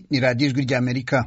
ni radiyo ijwi ry'amerika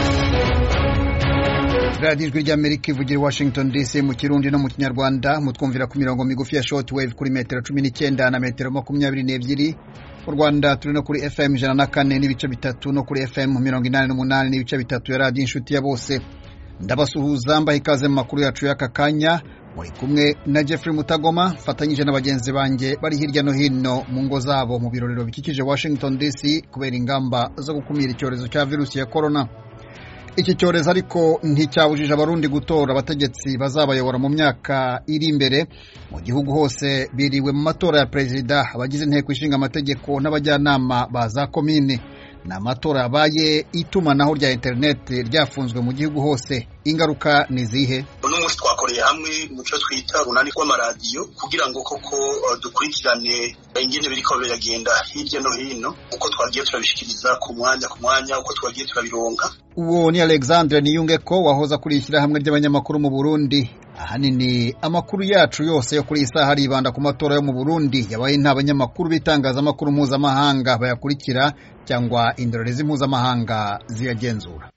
radiyo ijwi ry'amerika ivugira i washington dc mu kirundi no mu kinyarwanda mutwumvira ku mirongo migufi ya short wave kuri metero cumi n'icyenda na metero makumyabiri n'ebyiri mu rwanda turi no kuri fm ijana na kane n'ibice bitatu no kuri fm mirongo inani n'umunani n'ibice bitatu ya radiyo inshuti ya bose ndabasuhuza mbaha ikaze mu makuru yacu y'aka kanya muri kumwe na Jeffrey Mutagoma mfatanyije na bagenzi banjye bari hirya no hino mu ngo zabo mu birorero bikikije Washington DC kubera ingamba zo gukumira icyorezo cya virusi ya corona iki cyorezo ariko nticyabujije abarundi gutora abategetsi bazabayobora mu myaka iri imbere mu gihugu hose biriwe mu matora ya perezida abagize inteko ishinga amategeko n'abajyanama ba za komine ni amatora yabaye itumanaho rya interineti ryafunzwe mu gihugu hose ingaruka ni izihe uno munsi twakoreye hamwe mu cyo twita runani rw'amaradiyo kugira ngo koko dukurikirane ingene biriko biragenda hirya no hino uko twagiye turabishikiriza ku mwanya ku mwanya uko twagiye turabironka uwo ni alexandre niyungeko wahoza kuri ishyirahamwe ry'abanyamakuru mu burundi ahanini amakuru yacu yose yo kuri iyi saha aribanda ku matora yo mu burundi yabaye nta banyamakuru b'itangazamakuru mpuzamahanga bayakurikira cyangwa indorerezi mpuzamahanga ziyagenzura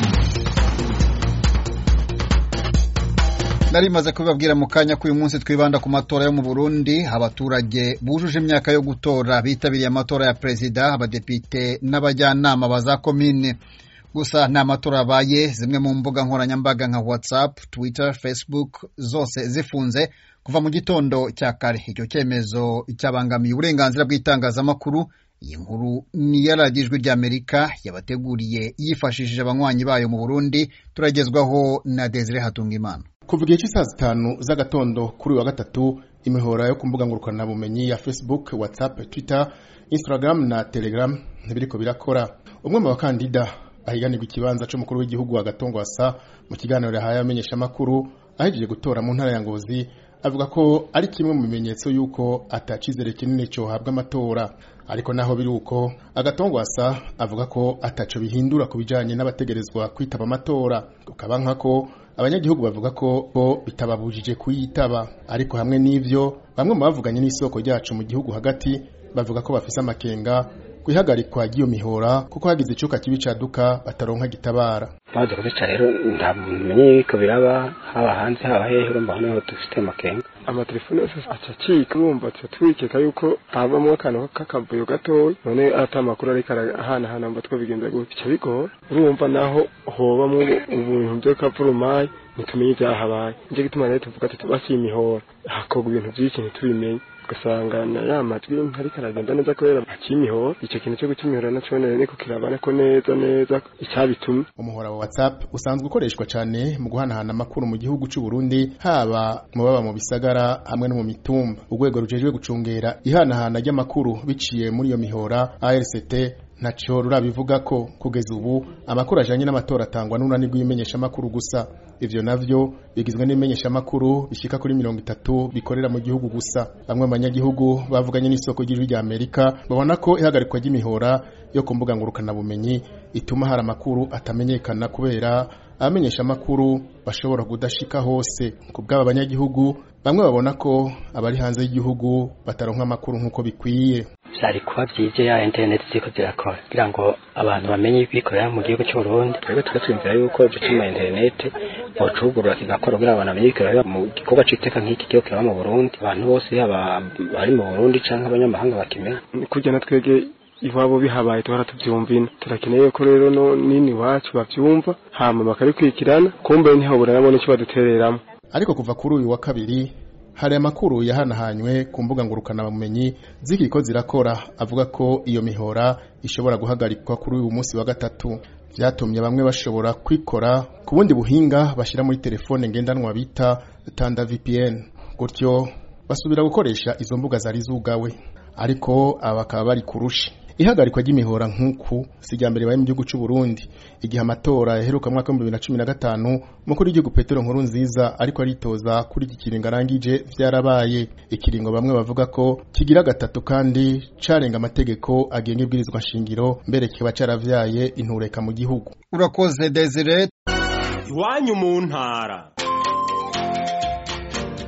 nari maze kubibabwira mu kanya ko uyu munsi twibanda ku matora yo mu burundi abaturage bujuje imyaka yo gutora bitabiriye amatora ya perezida abadepite n'abajyanama ba za komine gusa nta matora abaye zimwe mu mbuga nkoranyambaga nka whatsapp twitter facebook zose zifunze kuva mu gitondo cya kare icyo cyemezo cyabangamiye uburenganzira bw'itangazamakuru iyi nkuru ni iya radiyo ijwi ry'amerika yabateguriye yifashishije abanywanyi bayo mu burundi turagezwaho na desire hatungimana kuva igihe cy'isaa zitanu z'agatondo kuri uyu wa gatatu imihora yo ku mbuga ngurukanabumenyi ya facebook whatsapp twitter instagram na telegram ntibiriko birakora umwe mu bakandida ahiganirwa ikibanza cy'umukuru w'igihugu agatongwasa mu kiganiro yahaye abamenyeshamakuru ahejeje gutora mu ntara ya ngozi avuga ko ari kimwe mu bimenyetso y'uko atacizere kinini cyohabwa amatora ariko naho biri uko agatongwasa avuga ko ataco bihindura ku bijanye n'abategerezwa kwitaba amatora ukaba nkako abanyagihugu bavuga ko bo bitababujije kuyitaba ariko hamwe n'ivyo bamwe mu bavuganye n'isoko ryacu mu gihugu hagati bavuga ko bafise amakenga kwihagarikwa ry'iyo mihora kuko hagize icuka kibi caduka bataronka gitabara maze kubica rero nta muntu umenye yuko biraba haba hanze haba hehe urumva hano dufite amakenga amatelefone yose aca acika urumva tuca twikeka yuko habamo akantu k'akavuyo gatoya none ata amakuru ariko arahanahana mba twabigenza gutya bica bigora urumva naho hobamwo ibintu vy'akavurumayi ntitumenye ivyahabaye nico gituma rero tuvuga tuti basiye imihora hakorwa ibintu vyinshi ntitubimenye ugasanga na ya majwi ntariko aragenda neza kubera akimihora ico kintu cyo gukimihora naco none niko kirabana ko neza neza icyabitumye umuhora wa whatsapp usanzwe ukoreshwa cyane mu guhanahana amakuru mu gihugu cy'u Burundi haba mu baba mu bisagara hamwe no mu mitumba urwego rujejwe gucungera ihanahana ry'amakuru biciye muri iyo mihora ARCT ntacyo rurabivuga ko kugeza ubu amakuru ajanye n'amatora atangwa n'urunani rw'imenyeshamakuru gusa ivyo navyo bigizwe n'imenyeshamakuru bishika kuri mirongo itatu bikorera mu gihugu gusa bamwe mu banyagihugu bavuganye n'isoko ry'ijwi rya amerika babona ko ihagarikwa ry'imihora yo ku mbuga ngurukanabumenyi ituma hari amakuru atamenyekana kubera abamenyeshamakuru bashobora kudashika hose ku bw'aba banyagihugu bamwe babona ko abari hanze y'igihugu bataronka amakuru nk'uko bikwiye vyari kuba vyije ya internet ziko zirakora kugira ngo abantu bamenye ibikorera mu gihugu cy'u Burundi twebwe tugatwumvira yuko ico cuma internet bocugurura kigakora kugira abantu bamenye ibikorera mu gikorwa c'iteka nk'iki gihugu kiraba mu Burundi abantu bose haba bari mu Burundi canke abanyamahanga bakimenya kurya na twege iwabo bihabaye tuhora tuvyumvina turakeneye ko rero no nini wacu bavyumva hama bakabikurikirana kumbe ntihabura nabone ico badutereramo ariko kuva kuri uyu wa kabiri hari amakuru yahanahanywe ku mbuga ngurukanabumenyi zikiko zirakora avuga ko iyo mihora ishobora guhagarikwa kuri uyu munsi wa gatatu vyatumye bamwe bashobora kwikora ku bundi buhinga bashira muri telefone ngendanwa bita tanda VPN gutyo basubira gukoresha izo mbuga zari zugawe ariko aba bakaba bari kurushi ihagarikwa ry'imihora nk'uku si irya mbere baye mu gihugu cy'u Burundi igihe amatora yaheruka mu mwaka w'ibihumbi bibiri na cumi na gatanu umukuru w'igihugu Petero Nkurunziza ariko aritoza kuri iki kiringo arangije vyarabaye ikiringo bamwe bavuga ko kigira gatatu kandi carenga amategeko agenga ibwirizwa nshingiro mbere kikaba caravyaye intureka mu gihugu urakoze Desire iwanyu mu ntara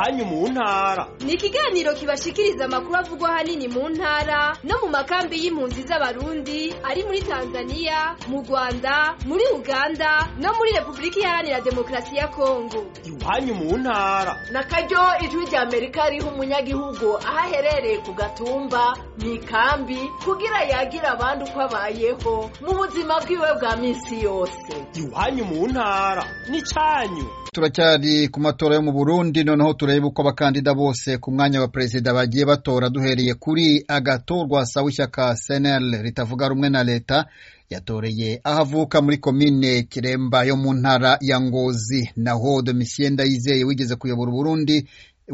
iwanyu mu ntara ni ikiganiro kibashikiriza amakuru avugwa ahanini mu ntara no mu makambi y'impunzi z'abarundi ari muri tanzania mu rwanda muri uganda no muri repubulika iharanira demokarasi ya kongo iwanyu mu ntara na karyo ijwi rya amerika riha umunyagihugu aho aherereye ku gatumba mu ikambi kugira yagira abandi uko abayeho mu buzima bwiwe bwa minsi yose iwanyu mu ntara n'icyanyu turacyari ku matora yo mu burundi noneho turebe uko abakandida bose ku mwanya wa perezida bagiye batora duhereye kuri agatorwa sawa ishyaka senel ritavuga rumwe na leta yatoreye aho avuka muri komine kiremba yo mu ntara ya ngozi naho domitien ndayizeye wigeze kuyobora uburundi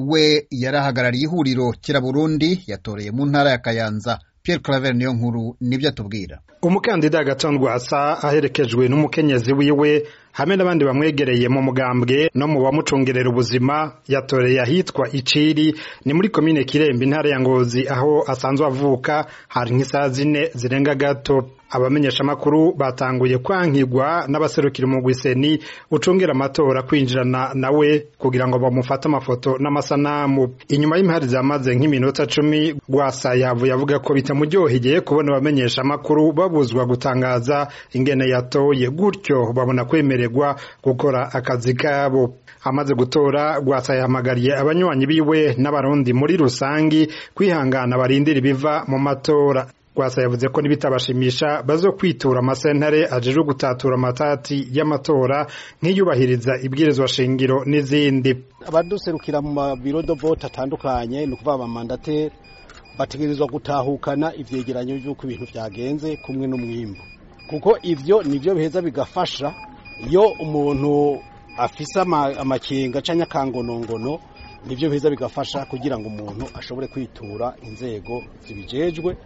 we yarahagarariye ihuriro kira burundi yatoreye mu ntara ya kayanza Pierre Claver niyo nkuru nibyo atubwira umukandida agatondwa asa aherekejwe n'umukenyezi wiwe hamwe n'abandi bamwegereye mu mugambwe no mu bamucungerera ubuzima yatoreye ahitwa iciri ni muri komine kirembe intara ya ngozi aho asanzwe avuka hari nk'isaha zine zirenga gato abamenyeshamakuru batanguye kwankigwa n'abaserukira umugwiseni ucungera amatora kwinjirana nawe kugira ngo bamufate amafoto n'amasanamu inyuma y'impari zamaze nk'iminota cumi rwasa yavuye avuga ko bitamuryoheye kubona abamenyeshamakuru babuzwa gutangaza ingene yatoye gutyo babona kwemererwa gukora akazi kabo amaze gutora rwasa yahamagariye abanywanyi biwe n'abarundi muri rusangi kwihangana barindira ibiva mu matora rwasa yavuze ko nibitabashimisha bazo kwitura amasentare ajejwe gutatura amatati y'amatora nk'iyubahiriza ibwirizwa shingiro n'izindi abaduserukira mu mabiro do vote atandukanye ni ukuvuga abamandateri bategerezwa gutahukana ivyegeranyo vy'uko ibintu vyagenze kumwe n'umwimbu kuko ivyo nivyo biheza bigafasha iyo umuntu afise amakenga canke akangonongono nivyo biheza bigafasha kugira ngo umuntu ashobore kwitura inzego zibijejwe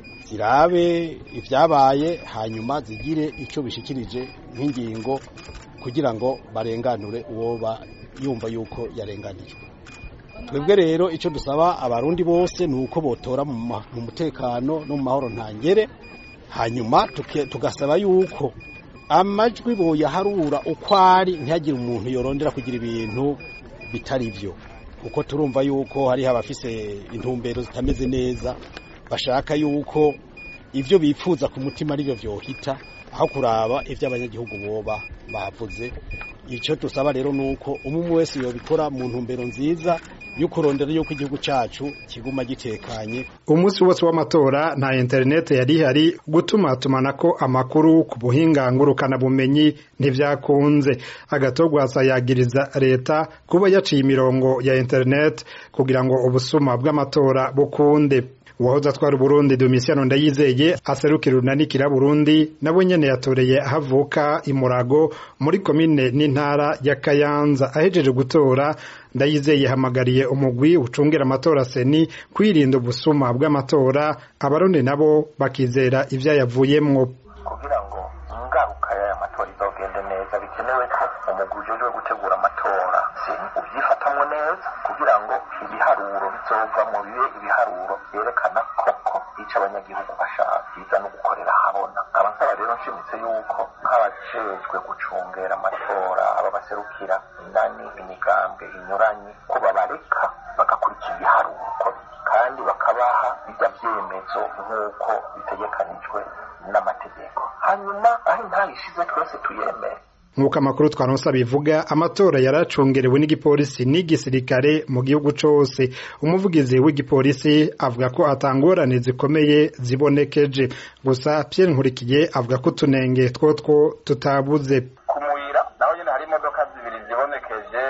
zirabe ibyabaye hanyuma zigire icyo bishikirije nk'ingingo kugira ngo barenganure uwo yumva yuko yarenganijwe twebwe rero icyo dusaba abarundi bose ni uko botora mu mutekano no mu mahoro ntangere hanyuma tugasaba yuko amajwi boyaharura uko ari ntihagire umuntu yorondera kugira ibintu bitari byo kuko turumva yuko hariho abafise intumbero zitameze neza bashaka yuko ibyo bifuza ku mutima aribyo byohita aho kuraba ibyo abanyagihugu boba bavuze icyo dusaba rero ni uko umwe wese yobikora mu ntumbero nziza yo kurondera yuko igihugu cyacu kiguma gitekanye umunsi wose w'amatora nta interineti yari ihari gutuma tumanako amakuru ku buhinga ngurukanabumenyi ntibyakunze agatogwasa yagiriza leta kuba yaciye imirongo ya interineti kugira ngo ubusuma bw'amatora bukunde uwahoze atwara uburundi domisiyano ndayizeye aserukira urunanikira burundi nabo nyene yatoreye ahavuka imurago muri komine n'intara ya kayanza ahejeje gutora ndayizeye yahamagariye umugwi ucungira amatora seni kwirinda ubusuma bw'amatora abarundi nabo bakizera ivyayavuyemwo kugira ngo ingaruka y'aya matora izogende neza bikenewe ko umugwi ujejwe gutegura amatora seni uvyifatamwo neza kugira ngo ibiharuro bizovamwo bibe ibiharuro vyerekana koko ico abanyagihugu bashaka biza no gukorera habona abasaba rero nshimitse yuko nk'abajejwe gucungera amatora aba baserukira indani imigambwe inyuranye ko babareka bagakurikira ibiharuro uko kandi bakabaha bijya vyemezo nk'uko bitegekanijwe n'amategeko hanyuma aho intara ishize twese tuyemere nk'uko amakuru twaronsa bivuga amatora yaracungerewe n'igipolisi n'igisirikare mu gihugu cose umuvugizi w'igipolisi avuga ko atangorane zikomeye zibonekeje gusa Pierre Nkurikiye avuga ko utunenge twotwo tutabuze ku muyira naho nyene hari imodoka zibiri zibonekeje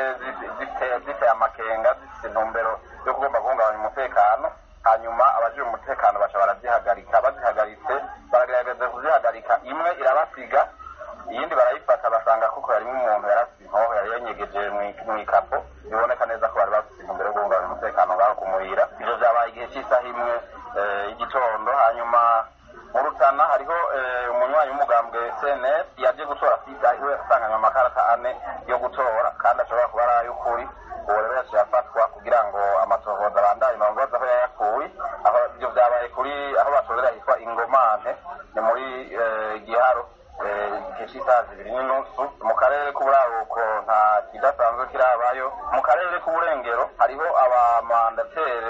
ziteye amakenga zifite intumbero yo kugomba guhungabanya umutekano hanyuma abajejwe umutekano baca barazihagarika bazihagaritse baragerageza kuzihagarika imwe irabasiga iyindi barayifata basanga kuko harimo umuntu yarafite inkoho yari yanyegeje mu ikapo biboneka neza ko bari bafite intumbero yo guhungabanya umutekano ngaho kumurira ivyo vyabaye igihe cy'isaha imwe y'igitondo hanyuma mu rutana hariho umunywanyi w'umugambwe cnr yaje gutora we asanganywe amakarata ane yo gutora kandi ashobora kuba ari ay'ukuri uwo rero yaciye afatwa kugira ngo amatohoza abandaye marongoza aho yayakuye aho ivyo vyabaye kuri aho batorera hitwa ingomante ni muri giharo igihe cy'isaha zibiri n'inusu mu karere k'uburaruko nta kidasanzwe kirabayo mu karere k'uburengero hari bamandatere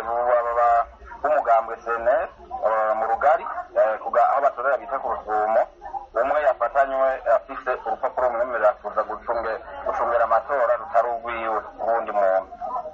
b'umugambwe cns mu rugari aho batorera bita ku rusumo umwe yafatanywe afise urupapuro rumwemerera kuza gucungera amatora rutari urwiwe uwundi muntu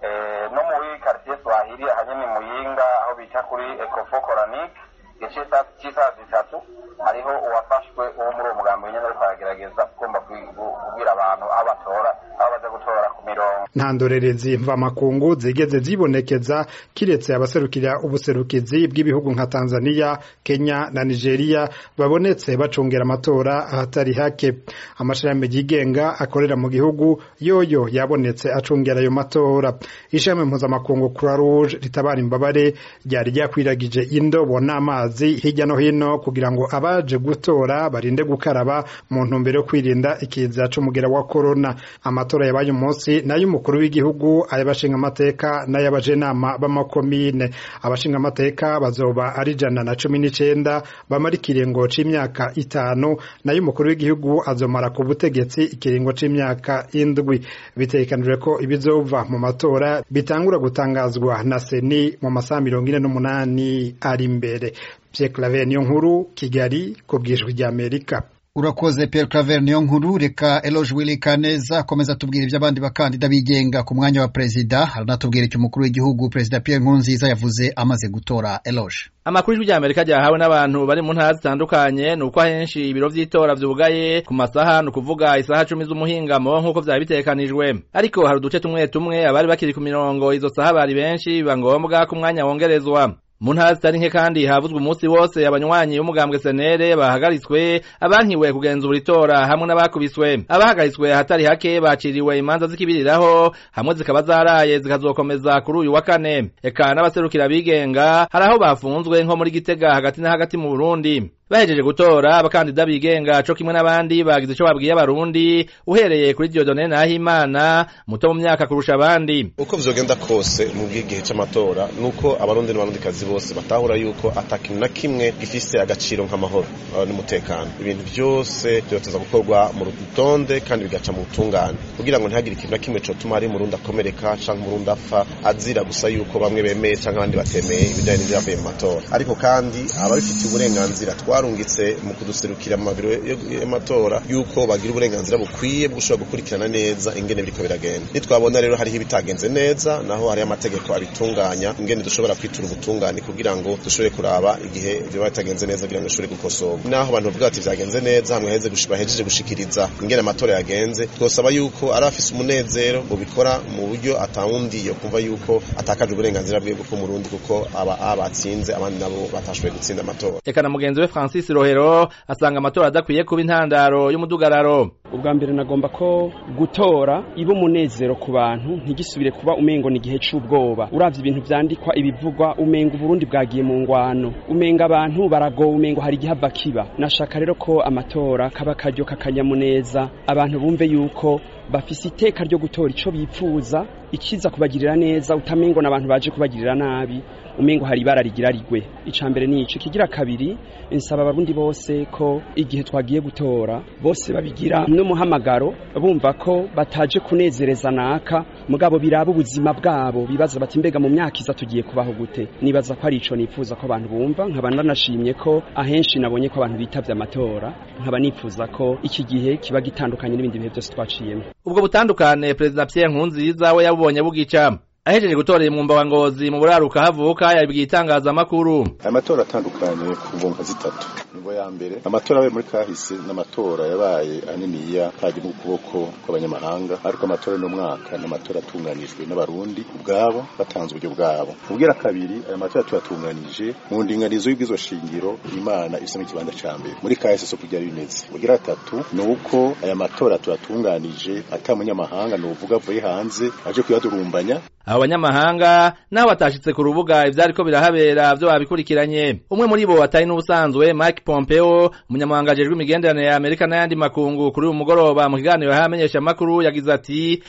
no muri quartier swahili ahanyene muyinga aho bita kuri ecofo coranique igice cy'isaha zitatu hariho uwafashwe uwo muri uwo mugambi nyene ariko aragerageza ugomba kubwira abantu aho batora aho baza gutora ku mirongo nta ndorerezi mvamakungu zigeze zibonekeza kiretse abaserukira ubuserukizi bw'ibihugu nka Tanzania Kenya na Nigeria babonetse bacungera amatora ahatari hake amashirahamwe yigenga akorera mu gihugu yoyo yabonetse acungera ayo matora ishami mpuzamakungu Croix Rouge ritabara imbabare ryari ryakwiragije indobo n'amazi hirya no hino kugira ngo abaje gutora barinde gukaraba mu ntumbero yo kwirinda ikiza c'umugera wa corona amatora yabaye umunsi nayo umukuru w'igihugu ay'abashinga amateka n'ay'abajenama b'amakomine abashinga amateka bazoba ari ijana na cumi n'icenda bamara ikiringo c'imyaka itanu nayo umukuru w'igihugu azomara ku butegetsi ikiringo c'imyaka indwi bitegekanijwe ko ibizova mu matora bitangura gutangazwa na seni mu masaha mirongo ine n'umunani ari imbere Pierre Claver niyo nkuru Kigali ku bwijwi ry'Amerika urakoze Pierre Claver niyo nkuru reka Eloge Willy Kaneza akomeza tubwira iby'abandi bakandida bigenga ku mwanya wa perezida aranatubwira icyo umukuru w'igihugu perezida Pierre Nkurunziza yavuze amaze gutora Eloge amakuru y'ijwi ry'Amerika ryahawe n'abantu bari mu ntara zitandukanye ni uko ahenshi ibiro vy'itora vyugaye ku masaha ni ukuvuga isaha cumi z'umuhingamo nk'uko vyari bitegekanijwe ariko hari uduce tumwe tumwe abari bakiri ku mirongo izo saha bari benshi biba ngombwa ko umwanya wongerezwa mu ntara zitari nke kandi havuzwe umunsi wose abanywanyi b'umugambwe senere bahagaritswe abankiwe kugenzura itora hamwe n'abakubiswe abahagaritswe ahatari hake baciriwe imanza zikibiriraho hamwe zikaba zaraye zikazokomeza kuri uyu wa kane eka n'abaserukira abigenga hari aho bafunzwe nko muri gitega hagati na hagati mu burundi bahejeje gutora abakandida bigenga co kimwe n'abandi bagize ico babwiye abarundi uhereye kuri Dieudonne Nahimana muto mu myaka kurusha abandi uko vyogenda kose mu bw'igihe c'amatora nuko abarundi n'abarundikazi bose batahura yuko atakintu na kimwe gifise agaciro nk'amahoro n'umutekano ibintu vyose vyoteza gukorwa mu rutonde kandi bigaca mu butungane kugira ngo ntihagire ikintu na kimwe cotuma ari umurundi akomereka canke umurundi apfa azira gusa yuko bamwe bemeye canke abandi batemeye ibijanye n'ivyavuye mu matora ariko kandi ababifitiye uburenganzira twarungitse mu kuduserukira mu mabiro y'amatora yuko bagira uburenganzira bukwiye bwo gushobora gukurikirana neza ingene biriko biragenda nitwabona rero hariho ibitagenze neza naho hariho amategeko abitunganya ingene dushobora kwitura ubutungane kugira ngo dushobore kuraba igihe biba bitagenze neza kugira ngo dushobore gukosorwa naho abantu bavuga ati vyagenze neza hamwe heze bahejeje gushikiriza ingene amatora yagenze twosaba yuko ari afise umunezero bubikora mu buryo atawundi yo kumva yuko atakaje uburenganzira bwe bwo murundi kuko aba abatsinze abandi nabo batashoboye gutsinda amatora eka na mugenzi we Francis Rohero asanga amatora adakwiye kuba intandaro y'umudugararo ubwa mbere nagomba ko gutora iba umunezero ku bantu ntigisubire kuba umengo ni igihe c'ubwoba uravye ibintu vyandikwa ibivugwa umengo uburundi bwagiye mu ngwano umenga abantu baragowe umengo hari igihava kiba nashaka rero ko amatora kaba karyo kakanyamuneza abantu bumve yuko bafise iteka ryo gutora ico bipfuza ikiza kubagirira neza utamengo n'abantu baje kubagirira nabi umengo hari ibara rigira rigwe ica mbere ni ico kigira kabiri insaba abarundi bose ko igihe twagiye gutora bose babigira n'umuhamagaro bumva ko bataje kunezereza naka mugabo biraba ubuzima bwabo bibaza bati mbega mu myaka iza tugiye kubaho gute nibaza ko ari ico nifuza ko abantu bumva nkaba ndanashimye ko ahenshi nabonye ko abantu bitavye amatora nkaba nifuza ko iki gihe kiba gitandukanye n'ibindi bihe byose twaciyemo ubwo butandukane perezida Pierre Nkurunziza we yabubonye bugica ahejeje gutorera umwumba wa ngozi mu buraruka havuka yabwiye itangazamakuru amatora atandukanye ku mvunga zitatu nibwo ya mbere amatora yabaye muri kahise n'amatora yabaye aniniya kaje mu kuboko kw'abanyamahanga ariko amatora y'uno mwaka n'amatora atunganijwe n'abarundi ubwabo batanze uburyo bwabo ubwira kabiri aya matora tuyatunganije mu ndinganizo y'ubwizo shingiro imana isa n'ikibanza ca mbere muri kahise so kugira bimeze ubwira gatatu ni uko aya matora tuyatunganije ata munyamahanga ni uvuga avuye hanze aje kuyadurumbanya abo banyamahanga nabo batashitse ku rubuga ivyariko birahabera vyo babikurikiranye umwe muri bo atari n'ubusanzwe Mike Pompeo umunyamabanga ajejwe imigenderanire ya Amerika n'ayandi makungu kuri uyu mugoroba mu kiganiro yahamenyesha amakuru yagize ati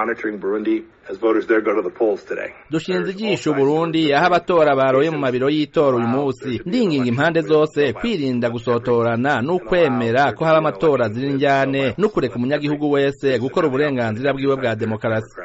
dushinze ijisho Burundi aho abatora baroye mu mabiro y'itora uyu munsi ndinginga impande zose kwirinda gusotorana n'ukwemera ko haba amatora ziri njyane n'ukureka umunyagihugu wese gukora uburenganzira bwiwe bwa demokarasi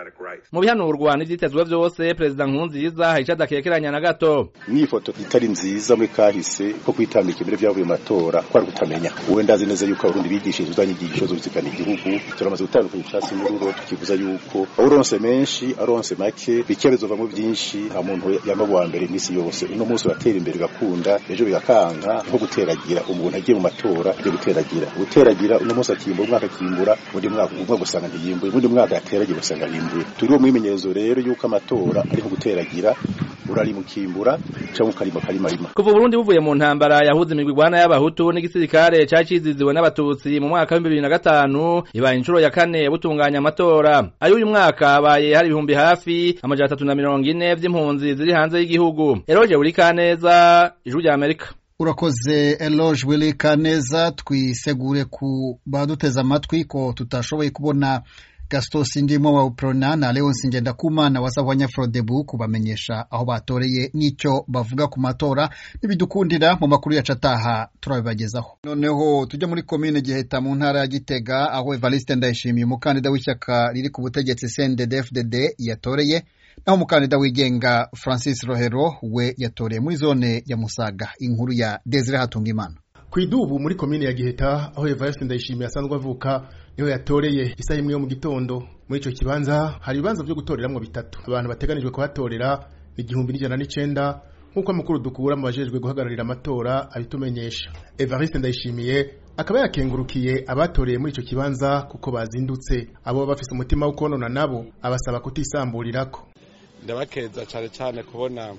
mu bihanurwa n'ivyitezwe vyose perezida nkurunziza hari ico adakekeranya na gato n'ifoto itari nziza muri kahise ko kwitambika imbere vyavuye mu matora kwari kutamenya uwe ndazi neza yuko abarundi bigishije uzanyigisho zo guzikana igihugu turamaze gutandukanya icatsi n'ururo tukivuza yuko uronse menshi aronse make bike bizovamwo vyinshi nta muntu yama wa mbere imisi yose uno munsi uratera imbere ugakunda ejo bigakanka nko guteragira umuntu agiye mu matora yo guteragira guteragira uno munsi akimbura umwaka akimbura undi mwaka umwe gusanga ntiyimbuye undi mwaka yateragira usanga yimbuye turi mu mwimenyerezo rero yuko amatora ari nko guteragira urarimukimbura cyangwa ukarima karimarima kuva Burundi buvuye mu ntambara yahuze imigwi igwana y'abahutu n'igisirikare caciziziwe n'abatutsi mu mwaka wa 2005 ibaye inshuro ya kane butunganya amatora ayo uyu mwaka habaye hari ibihumbi hafi amajana atatu na mirongo ine vy'impunzi ziri hanze y'igihugu eroje buri kaneza ijuru rya Amerika urakoze eloge willy kaneza twisegure ku baduteze amatwi ko tutashoboye kubona gaston sindimo wa uprona na leonsi ngendakumana wa sahwanya frodebu kubamenyesha aho batoreye n'icyo bavuga ku matora n'ibidukundira mu makuru yacu ataha turabibagezaho noneho tujya muri komine giheta mu ntara ya gitega aho evariste ndayishimiye umukandida w'ishyaka riri ku butegetsi cndd yatoreye naho umukandida wigenga francis rohero we yatoreye muri zone ya musaga inkuru ya desire hatungimana ku idubu muri komine ya giheta aho evariste ndayishimiye asanzwe avuka niho yatoreye isaha imwe yo mu gitondo muri icyo kibanza hari ibibanza byo gutoreramwo bitatu abantu bateganijwe kuhatorera ni igihumbi n'ijana n'icenda nk'uko amakuru dukura mu bajejwe guhagararira amatora abitumenyesha evariste ndayishimiye akaba yakengurukiye abatoreye muri icyo kibanza kuko bazindutse abo bafise umutima wo konona nabo abasaba kutisamburirako ndabakeza cyane cyane kubona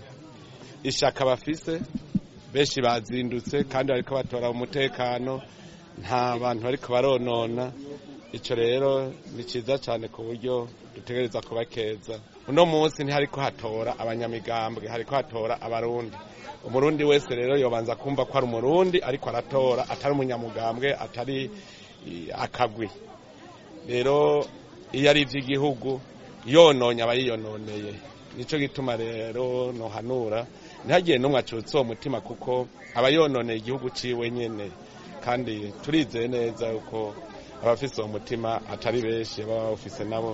ishaka bafise benshi bazindutse kandi bariko batora umutekano nta bantu bariko baronona icyo rero ni cyiza cyane ku buryo dutegereza kubakeza uno munsi ntihariko hatora abanyamigambwe hariko hatora abarundi umurundi wese rero yobanza kumva ko ari umurundi ariko aratora atari umunyamugambwe atari akagwi rero iyo ari iby'igihugu yononye aba yiyononeye nicyo gituma rero nohanura ntihagire n'umwe acutse uwo mutima kuko aba yononeye igihugu ciwe nyene kandi turizeye neza yuko abafise uwo mutima atari benshi baba bawufise nabo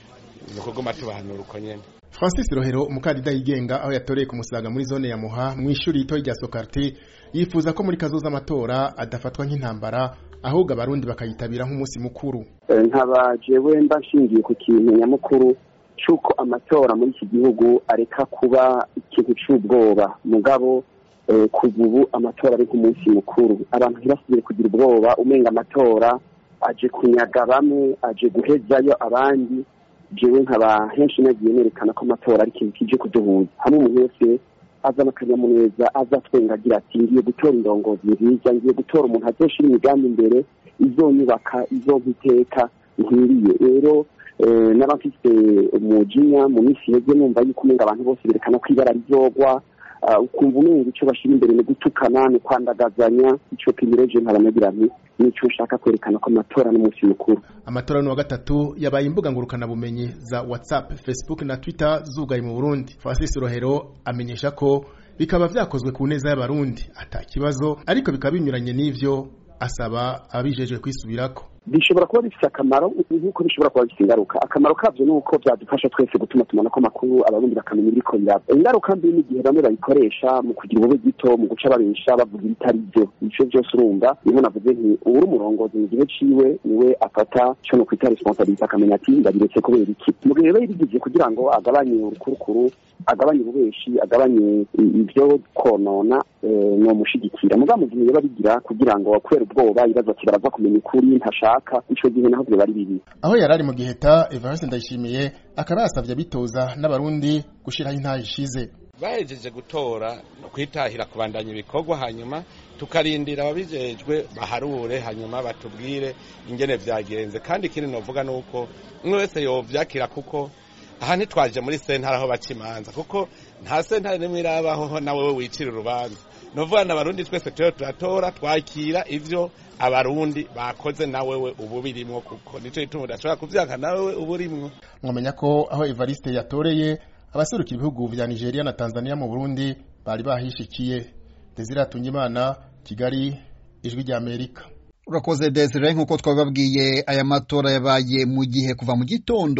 ni ukuguma tubahanura uko nyene francis rohero umukandida yigenga aho yatoreye ku musaga muri zone ya muha mu ishuri rito rya sokarti yifuza ko muri kazoza amatora adafatwa nk'intambara ahubwo abarundi bakayitabira nk'umunsi mukuru nkaba jewe mba nshingiye ku kintu nyamukuru cy'uko amatora muri iki gihugu areka kuba ikintu cy'ubwoba mugabo kuva ubu amatora ari nk'umunsi mukuru abantu ntibasubire kugira ubwoba umenga amatora aje kunyaga bamwe aje guhezayo abandi jewe nkaba henshi nagiye nerekana ko amatora ari ikintu kije kuduhuza hamwe umuntu wese azana akanyamuneza azatwenga agira ati ngiye gutora indongozi nziza ngiye gutora umuntu azoshira imigambi imbere izonyubaka izompa iteka nkwiriye rero n'abafite umujinya mu minsi yeze numva yuko umenga abantu bose berekana ko ibara rizogwa ukumva umenga icyo bashyira imbere ni gutukana ni kwandagazanya icyo pimireje nkabanagira nti nicyo ushaka kwerekana ko amatora n'umunsi mukuru amatora ni wa gatatu yabaye imbuga ngurukanabumenyi za whatsapp facebook na twitter zugaye mu burundi francis rohero amenyesha ko bikaba vyakozwe ku neza y'abarundi ata kibazo ariko bikaba binyuranye n'ivyo asaba ababijejwe kwisubirako bishobora kuba bifite akamaro nk'uko bishobora kuba bifite ingaruka akamaro kabyo ni uko byadufasha twese gutuma tumanako amakuru abarundi bakamenya ibiriko biraba ingaruka mbi n'igihe bamwe bayikoresha mu kugira ubube gito mu guca babesha bavuga ibitari byo ivyo byose urumva niho navuze nti uwuri umurongozi mu gihe ciwe niwe afata co no kwita responsabilite akamenya ati ndabiretse kubera iki mu gihe biba yabigije kugira ngo agabanye urukurukuru agabanye ububeshi agabanye ibyo konona nomushigikira mugabo mu gihe biba bigira kugira ngo kubera ubwoba ibibazo ati baraza kumenya ukuri ntashaka ico gihe naho biba ari bibi aho yari ari mu giheta evariste ndayishimiye akaba yasavye abitoza n'abarundi gushiraho intaha ishize bahejeje gutora kwitahira kubandanya ibikorwa hanyuma tukarindira ababijejwe baharure hanyuma batubwire ingene vyagenze kandi ikindi novuga nuko umwe wese yovyakira kuko aha ntitwaje muri sentare aho baca imanza kuko nta sentare nimwe irabaho nawe wicira urubanza novuga na barundi twese turiho turatora twakira ivyo abarundi bakoze nawewe ubu birimwo kuko nico gituma udashobora kuvyanka nawewe ubu urimwo mwamenya ko aho evariste yatoreye abaserukira ibihugu vya nigeria na tanzania mu burundi bari bahishikiye desire atungimana kigali ijwi rya amerika urakoze desire nk'uko twababwiye aya matora yabaye mu gihe kuva mu gitondo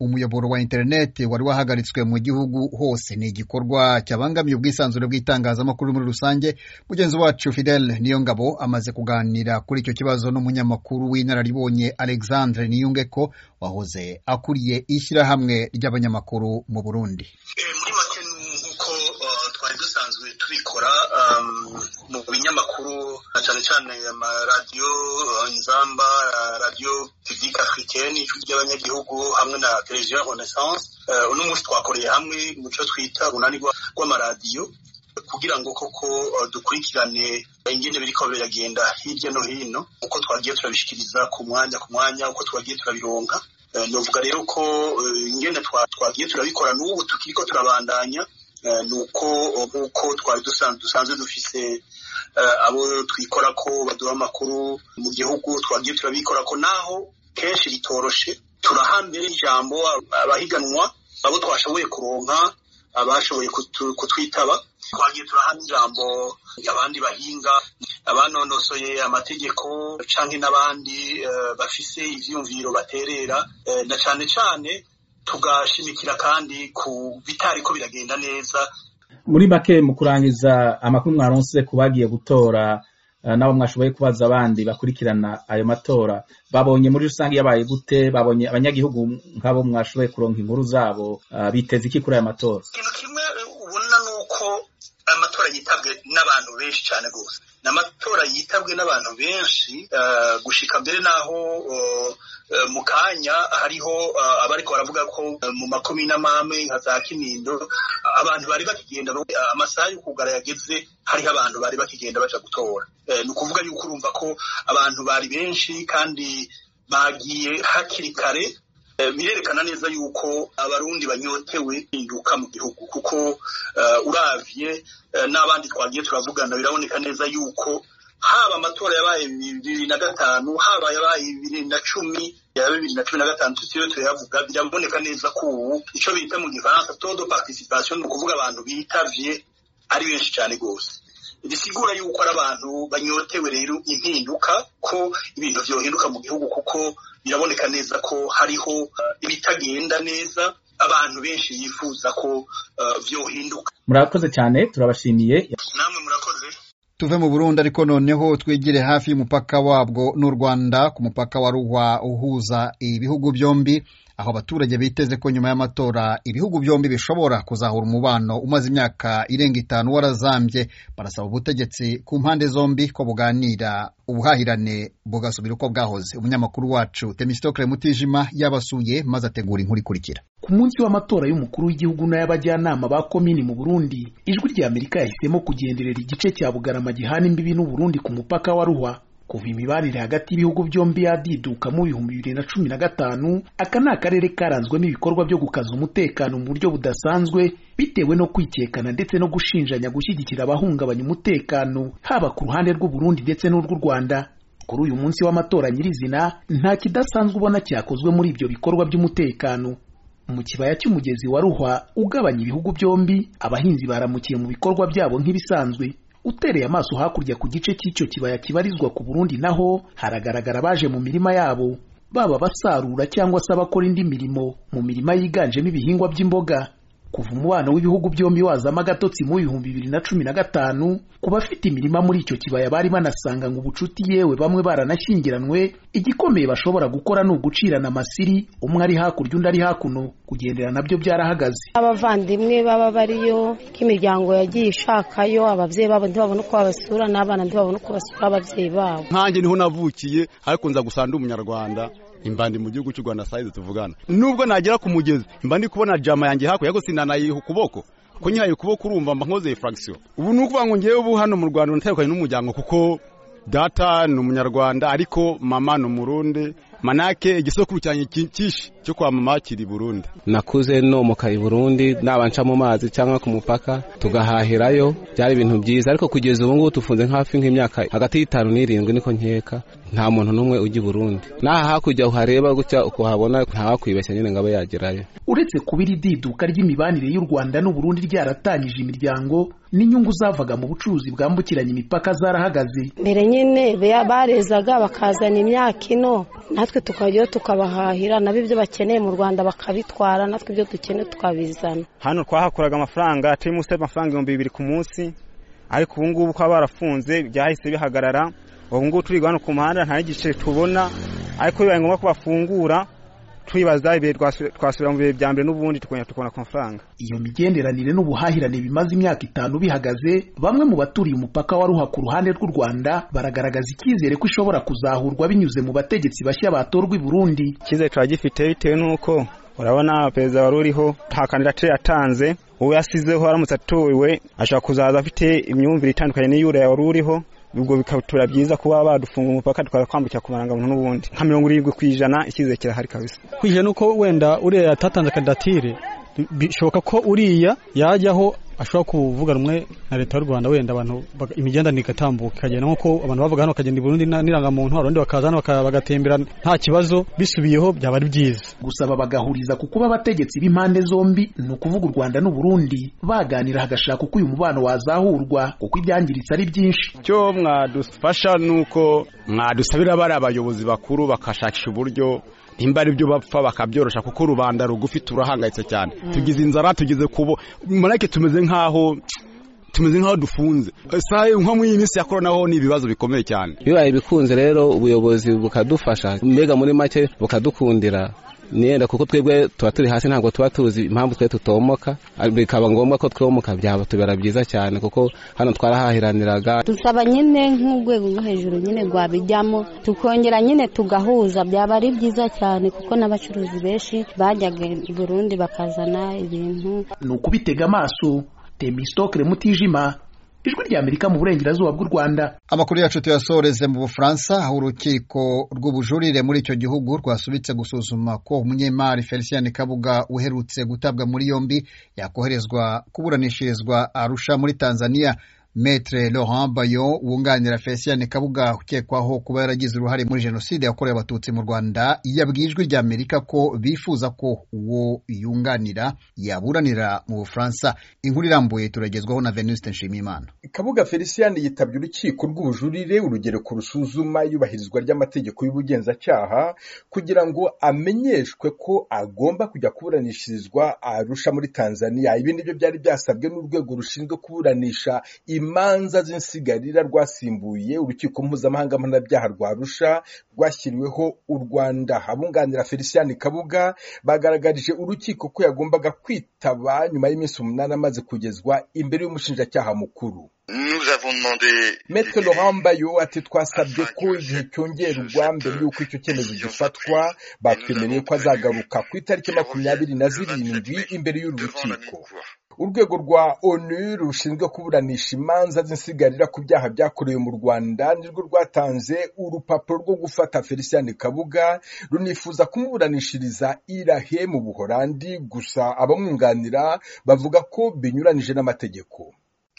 umuyoboro wa interineti wari wahagaritswe mu gihugu hose ni igikorwa cyabangamiye ubwisanzure bw'itangazamakuru muri rusange mugenzi wacu fidel niyongabo amaze kuganira kuri icyo kibazo n'umunyamakuru w'inararibonye alexandre niyungeko wahoze akuriye ishyirahamwe ry'abanyamakuru mu burundi muri make nk'uko twari dusanzwe tubikora mu binyamakuru cyane cyane amaradiyo inzamba radiyo publique africaine ijwi ry'abanyagihugu hamwe na televiziyo renaissance uno munsi twakoreye hamwe mu cyo twita urunani rw'amaradiyo kugira ngo koko dukurikirane ingene biriko biragenda hirya no hino uko twagiye turabishikiriza ku mwanya ku mwanya uko twagiye turabironka novuga rero ko ingene twagiye turabikora n'ubu tukiriko turabandanya nuko nk'uko twari dusanzwe dufise abo twikora ko baduha amakuru mu gihugu twagiye turabikora ko naho kenshi bitoroshe turaha mbere ijambo abahiganwa abo twashoboye kuronka abashoboye kutwitaba twagiye turaha n'ijambo abandi bahinga abanonosoye amategeko canke n'abandi bafise ivyumviro baterera na cane cane tugashimikira kandi ku bitariko biragenda neza muri make mu kurangiza amakuru mwaronse ku bagiye gutora nabo mwashoboye kubaza abandi bakurikirana ayo matora babonye muri rusange yabaye gute babonye abanyagihugu nk'abo mwashoboye kuronka inkuru zabo biteze iki kuri aya matora ikintu kimwe ubona ni uko amatora yitabwe n'abantu benshi cyane rwose ni amatora yitabwe n'abantu benshi gushika mbere n'aho mu kanya hariho abariko baravuga ko mu makomine amame nka za kinindo abantu bari bakigenda amasaha yo kugara yageze hariho abantu bari bakigenda baja gutora ni ukuvuga yuko urumva ko abantu bari benshi kandi bagiye hakiri kare birerekana neza yuko abarundi banyotewe induka mu gihugu kuko uravye n'abandi twagiye turavugana biraboneka neza yuko haba amatora yabaye bibiri na gatanu haba yabaye bibiri na cumi ya bibiri na cumi na gatanu tutiriwe turayavuga biraboneka neza ko ubu ico bita mu gifaransa taux de participation ni ukuvuga abantu bitavye ari benshi cyane rwose bisigura yuko ari abantu banyotewe rero impinduka ko ibintu vyohinduka mu gihugu kuko biraboneka neza ko hariho ibitagenda neza abantu benshi yifuza ko vyohinduka murakoze cyane turabashimiye namwe murakoze tuve mu burundi ariko noneho twigire hafi y'umupaka wabwo n'u rwanda ku mupaka wa ruhwa uhuza ibihugu byombi aho abaturage biteze ko nyuma y'amatora ibihugu byombi bishobora kuzahura umubano umaze imyaka irenga itanu warazambye barasaba ubutegetsi ku mpande zombi ko buganira ubuhahirane bugasubira uko bwahoze umunyamakuru wacu temistokle mutijima yabasuye maze ategura inkuru ikurikira ku munsi w'amatora y'umukuru w'igihugu n'ay'abajyanama ba komini mu burundi ijwi rya amerika yahisemo kugenderera igice cya bugarama gihana imbibi n'uburundi ku mupaka wa ruhwa kuva imibanire hagati y'ibihugu byombi yadiduka mu bihumbi bibiri na cumi na gatanu aka ni akarere karanzwemo ibikorwa byo gukaza umutekano mu buryo budasanzwe bitewe no kwikekana ndetse no gushinjanya gushyigikira abahungabanya umutekano haba ku ruhande rw'uburundi ndetse n'urw'u rwanda kuri uyu munsi w'amatora nyirizina nta kidasanzwe ubona cyakozwe muri ibyo bikorwa by'umutekano mu kibaya cy'umugezi wa ruhwa ugabanya ibihugu byombi abahinzi baramukiye mu bikorwa byabo nk'ibisanzwe utereye amaso hakurya ku gice cy'icyo kibaya kibarizwa ku Burundi naho haragaragara abaje mu mirima yabo baba basarura cyangwa se abakora indi mirimo mu mirima yiganjemo ibihingwa by'imboga kuva umubano w'ibihugu byombi wazamo agatotsi mu bihumbi bibiri na cumi na gatanu ku bafite imirima muri icyo kibaya bari banasanga ngo ubucuti yewe bamwe baranashyingiranwe igikomeye bashobora gukora ni ugucirana amasiri umwe ari hakurya undi ari hakuno kugendera nabyo byarahagaze abavandimwe baba bariyo k'imiryango yagiye ishakayo ababyeyi babo ntibabone uko babasura n'abana ntibabone uko basura ababyeyi babo nkanjye niho navukiye ariko nza gusanga umunyarwanda imbandi mu gihugu cy'u Rwanda sayize tuvugana nubwo nagera ku mugezi imbandi kubona jama yanjye hakurya ariko sinanayiha ukuboko ko nyihaye ukuboko urumva mba nkoze fraction ubu ni ukuvuga ngo ngewe ubu hano mu Rwanda natandukanye n'umuryango kuko data ni umunyarwanda ariko mama ni umurundi manake igisokuru cyanjye cyinshi cyo kwa mama kiri Burundi nakuze nomoka i Burundi nabanca mu mazi cyangwa ku mupaka tugahahirayo byari ibintu byiza ariko kugeza ubu ngubu tufunze hafi nk'imyaka hagati y'itanu n'irindwi niko nkeka nta muntu n'umwe ujya i Burundi n'aha hakurya uhareba gutya ukuhabona ntawakwibeshya nyine ngo abe yagerayo uretse kuba iri diduka ry'imibanire y'u rwanda n'uburundi ryaratangije imiryango n'inyungu zavaga mu bucuruzi bwambukiranya imipaka zarahagaze mbere nyine barezaga bakazana imyaka ino natwe tukajyayo tukabahahira nabo ibyo bakeneye mu rwanda bakabitwara natwe ibyo dukeneye tukabizana hano twahakuraga amafaranga turi munsi y'amafaranga ibihumbi bibiri ku munsi ariko ubu ngubu kuba barafunze byahise bihagarara ubu ngubu turi hano ku muhanda nta n'igice tubona ariko bibaye ngombwa ko bafungura twibaza ibihe twasubira mu bihe bya mbere n'ubundi tukongera tukabona ku mafaranga iyo migenderanire n'ubuhahirane bimaze imyaka itanu bihagaze bamwe mu baturiye umupaka wa ruha ku ruhande rw'u rwanda baragaragaza icyizere ko ishobora kuzahurwa binyuze mu bategetsi bashya batorwa i burundi icyizere turagifite bitewe n'uko urabona perezida wari uriho nta kandidatire yatanze uwo yasizeho aramutse atowe ashobora kuzaza afite imyumvire itandukanye n'iy'uriya wari uriho ubwo bikatura byiza kuba badufunga umupaka tukaza kwambukira ku marangamuntu n'ubundi nka mirongo irindwi ku ijana icyizere kirahari kabisa kwije nuko wenda uriya yatatanze kandidatire bishoboka ko uriya yajyaho ashobora kuvuga rumwe na leta y'u rwanda wenda abantu imigenderanire igatambuka ikagenda nk'uko abantu bavuga hano bakagenda i burundi n'irangamuntu abarundi bakaza hano bagatembera nta kibazo bisubiyeho byaba ari byiza gusaba bagahuriza ku kuba abategetsi b'impande zombi ni ukuvuga u rwanda n'uburundi baganira hagashaka uko uyu mubano wazahurwa kuko ibyangiritse ari byinshi icyo mwadufasha ni uko mwadusabira bari abayobozi bakuru bakashakisha uburyo nimba ari byo bapfa bakabyorosha kuko rubanda rugufi turahangayitse cyane tugize inzara tugeze kubo marake tumeze nk'aho tumeze nk'aho dufunze nko muri iyi minsi ya korona ho ni ibibazo bikomeye cyane bibaye bikunze rero ubuyobozi bukadufasha mbega muri make bukadukundira niyenda kuko twebwe tuba turi hasi ntabwo tuba tuzi impamvu twe tutomoka bikaba ngombwa ko twomoka byaba tubera byiza cyane kuko hano twarahahiraniraga dusaba nyine nk'urwego rwo hejuru nyine rwabijyamo tukongera nyine tugahuza byaba ari byiza cyane kuko n'abacuruzi benshi bajyaga i burundi bakazana ibintu ni ukubitega amaso temistokere mutijima ijwi rya amerika mu burengerazuba bw'u rwanda amakuru yacu tuyasoreze mu bufaransa aho urukiko rw'ubujurire muri icyo gihugu rwasubitse gusuzuma ko umunyemari felicien kabuga uherutse gutabwa muri yombi yakoherezwa kuburanishirizwa arusha muri tanzania Metre Laurent Bayo wunganira Felicien Kabuga ukekwaho kuba yaragize uruhare muri jenoside yakorewe abatutsi mu Rwanda yabwiye ijwi rya Amerika ko bifuza ko uwo yunganira yaburanira mu Bufaransa inkuru irambuye turagezwaho na Venuste Nshimiyimana Kabuga Felicien yitabye urukiko rw'ubujurire urugereko rusuzuma iyubahirizwa ry'amategeko y'ubugenzacyaha kugira ngo amenyeshwe ko agomba kujya kuburanishirizwa arusha muri Tanzania ibi nibyo byari byasabwe n'urwego rushinzwe kuburanisha imanza z'insigarira rwasimbuye urukiko mpuzamahanga mpanabyaha rwa Arusha rwashyiriweho u Rwanda abunganira Felicien Kabuga bagaragarije urukiko ko yagombaga kwitaba nyuma y'iminsi umunani amaze kugezwa imbere y'umushinjacyaha mukuru Maître Laurent Bayo ati twasabye ko igihe cyongerwa mbere y'uko icyo cyemezo gifatwa batwemereye ko azagaruka ku itariki makumyabiri na zirindwi imbere y'uru rukiko urwego rwa onu rushinzwe kuburanisha imanza z'insigarira ku byaha byakorewe mu rwanda nirwo rwatanze urupapuro rwo gufata felicien kabuga runifuza kumuburanishiriza irahe mu buhorandi gusa abamwunganira bavuga ko binyuranije n'amategeko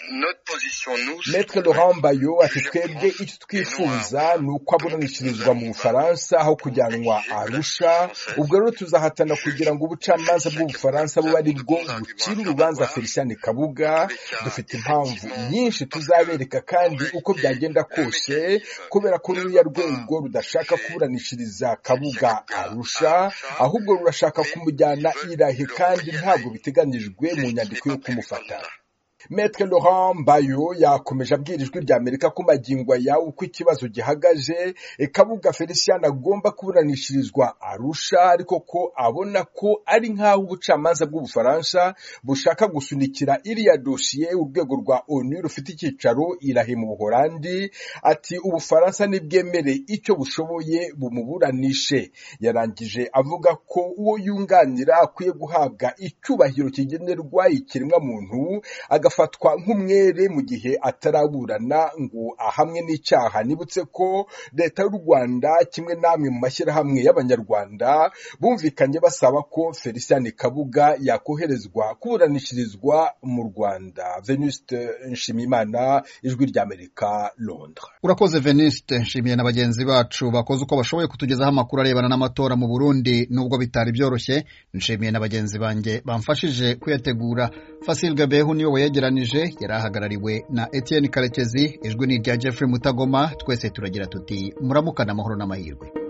Maître Laurent Bayo ati twebwe icyo twifuza ni uko aburanishirizwa mu Bufaransa aho kujyanwa Arusha ubwo rero tuzahatana kugira ngo ubucamanza bw'Ubufaransa bube ari bwo bucira urubanza Felicien Kabuga dufite impamvu nyinshi tuzabereka kandi uko byagenda kose kubera ko ruriya rwego rudashaka kuburanishiriza Kabuga Arusha ahubwo rurashaka kumujyana irahe kandi ntabwo biteganyijwe mu nyandiko yo kumufata Maître Laurent Bayo yakomeje abwira ijwi rya Amerika ko magingo aya uko ikibazo gihagaje Kabuga Felicien agomba kuburanishirizwa Arusha ariko ko abona ko ari nk'aho ubucamanza bw'Ubufaransa bushaka gusunikira iriya dosiye urwego rwa ONU rufite icyicaro irahe mu Buholandi ati Ubufaransa nibwemere icyo bushoboye bumuburanishe yarangije avuga ko uwo yunganira akwiye guhabwa icyubahiro kigenerwa ikiremwa muntu agafatwa nk'umwere mu gihe ataraburana ngo ahamwe n'icyaha nibutse ko leta y'u rwanda kimwe n'amwe mu mashyirahamwe y'abanyarwanda bumvikanye basaba ko felicien kabuga yakoherezwa kuburanishirizwa mu rwanda venuste nshimiyimana ijwi ry'amerika londres urakoze veniste nshimiye na bagenzi bacu bakoze uko bashoboye kutugezaho amakuru arebana n'amatora mu burundi nubwo bitari byoroshye nshimiye na bagenzi banjye bamfashije kuyategura fasil gabehu niwe wayegeranije yari ahagarariwe na etienne karekezi ijwi ni irya jeffrey mutagoma twese turagira tuti muramukane amahoro n'amahirwe